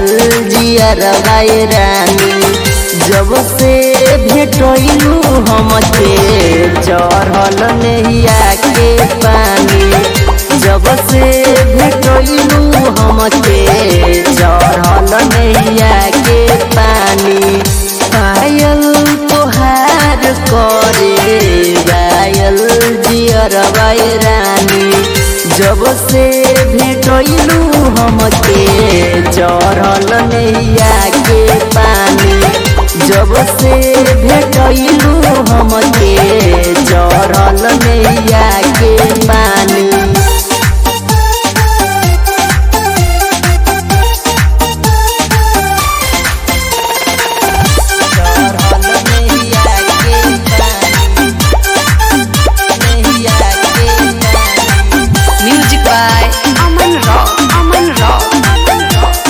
जियर रानी जब से भेटलू हमके चढ़ल नैया के पानी जब से भेटलू हमके चढ़ल नैया के पानी पायल तोहार करे गायल जियर रानी जब से भेटलू हमके चढ़ल नैया के पानी जब से भेटलू हमके चढ़ल नैया के पानी चढ़ल नैया के पानी नैया के पानी Music by Aman Rock. Aman Rock.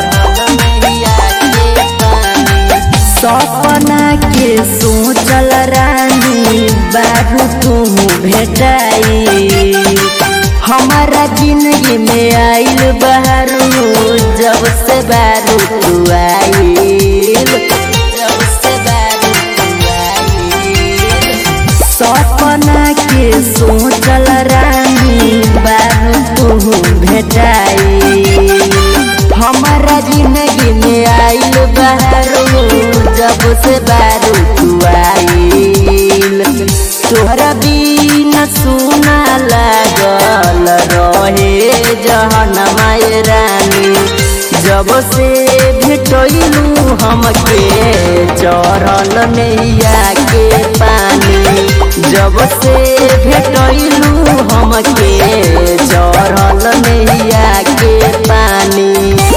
सपना के सोचल रानी बाबू तुम भेटाई हमारा जिंदगी में आइल बहरू जब से बारू तू आइल जब से बारू तू आइल सपना के सोचल रानी बारू तू भेटाई हमारा जिंदगी में आइल बहरू जब से बारू तू आइल तोहरा बिना सुना लागल रहे जहन माय रानी जब से भेटलू हमके चढ़ल नैया के पानी जब से भेटलू हमके चढ़ल नैया के पानी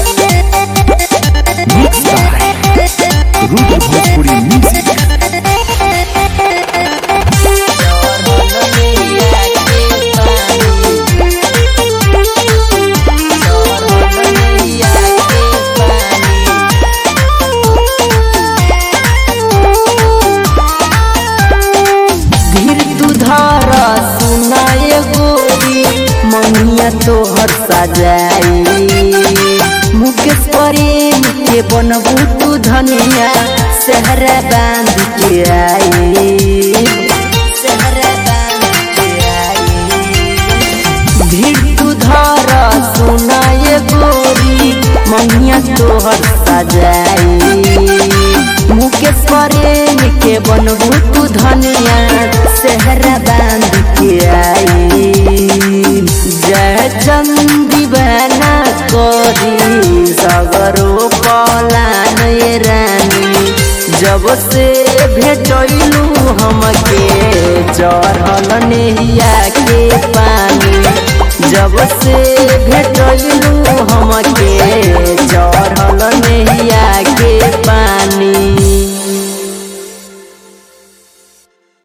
Mixed by Ruder Bhojpuri Music. धीर तू धर सुनाए गोरी मनिया तोहर सजाई मुकेश प्रेम के बनबू तू धनिया सहरा बांध के आई सहरा बांध के आई भीड़ तू धर सुनाए गोरी मनिया तोहर सजाई मुकेश प्रेम के बनबू तू धनिया सेहरा बांध के आई जय चंदी बना करी सगरो पलान ये रानी जब से भेटलू हमके चढ़ल नैया के पानी जब से भेटलू हमके चढ़ल नैया के पानी